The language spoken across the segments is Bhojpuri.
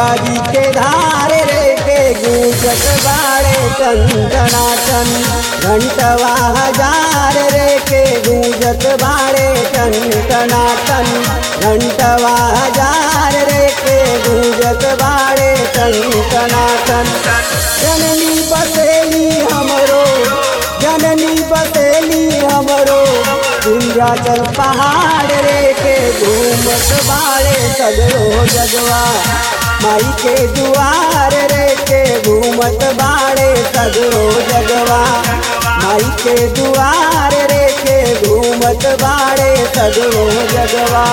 गंगा जी के धार रे के गूंजत बाड़े टन घंटवा हजार रे के गूंजत बाड़े टन टनाटन घंटवा हजार रे के गूंजत बाड़े टन टनाटन जननी बसेली हमरो जननी बसेली हमरो विंध्याचल पहाड़ रे के घूमत बाड़े सगरो जगवा माई के दुआर रे के घूमत बाड़े सगरो जगवा माई के दुआर रे के घूमत बाड़े सगरो जगवा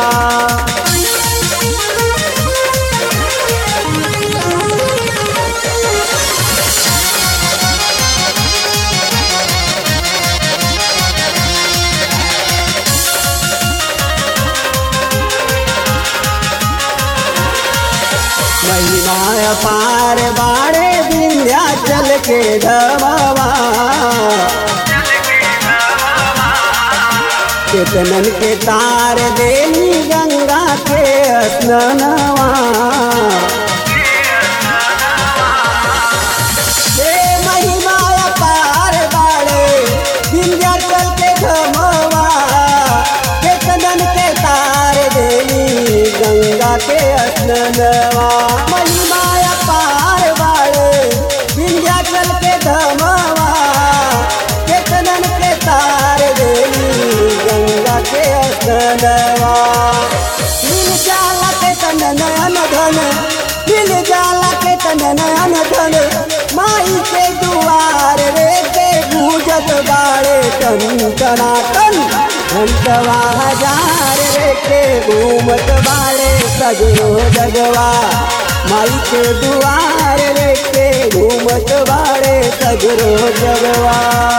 महिमा पार बाड़े विंध्याचल के धमावा केतनन के तार देनी गंगा के स्नानवा हे महिमा पार बाड़े विंध्याचल के धमावा केतनन के तार देनी गंगा के स्नानवा महिमा पार बाड़े विंध्याचल के धमावा केतनन के तार देनी गंगा के स्नानवा मिल जाला के तन नयन धन मिल जाला के तन नयन धन माई के दुआर रे के गूंजत बाड़े टन टना टन घंटवा हजार रे के घूमत बाड़े सगरो जगवा माई के दुआर रे के घूमत बाड़े सगरो जगवा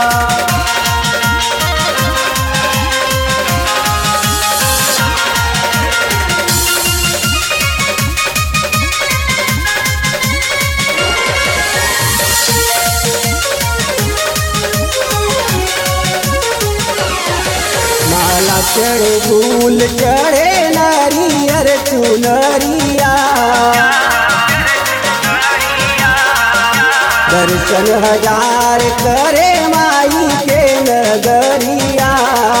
माला चढ़े फूल चढ़े नारियर चुनरिया दर्शन हजार करे माई के नगरिया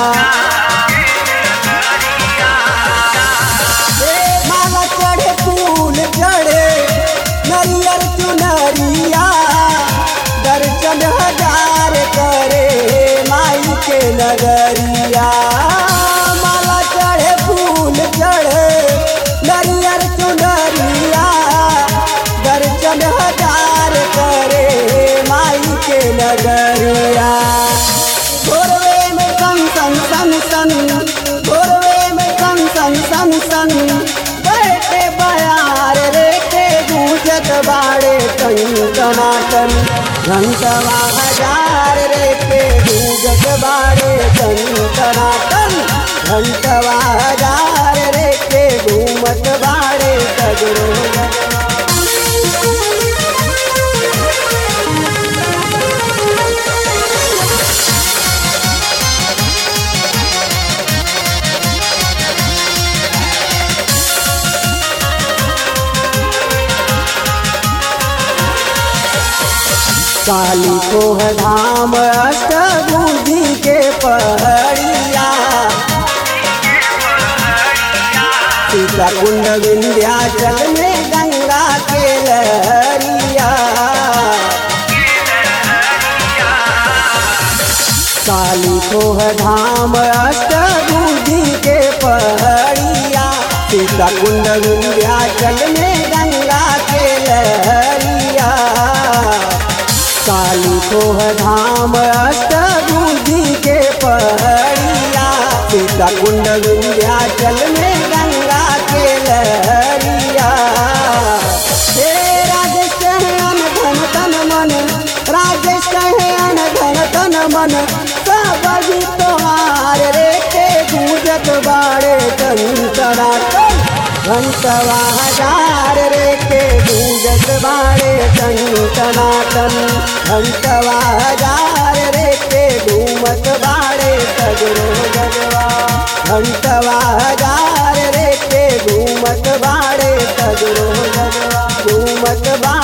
हे माला चढ़े फूल चढ़े नरियर चुनरिया दर्शन हजार करे माई के नगरिया माला चढ़े फूल चढ़े नरियर चुनरिया दर्शन हजार करे माई के नगरिया भोरवे में सन सन सन सन भोरवे में सन सन सन सन बैठे बयार रे के गूंजत बाड़े टन टनाटन घंटवा हजार रे के गूंजत बाड़े टन टनाटन घंटवा हजार रे के घूमत बाड़े सगरो जगवा काली कोह धाम अष्टभुजी के पहड़िया सीता कुंड विंध्याचल में गंगा के लहरिया काली कोह धाम अष्टभुजी के पहड़िया सीता कुंड विंध्याचल में गंगा के लहरिया काली कोह धाम अष्टभुजी के पहड़िया सीता कुंड विंध्याचल में गंगा के लहरिया हे राजेश कहे अन धन तन मन राजेश कहे अन धन तन मन सब भी तोहार रे के गूंजत बाड़े टन टना टन घंटवा हजार रे के गूंजत बाड़े टन टना टन घंटवा हजार रे के घूमत बाड़े सगरो जगवा घंटवा हजार रे के घूमत बाड़े सगरो जगवा झूमत बा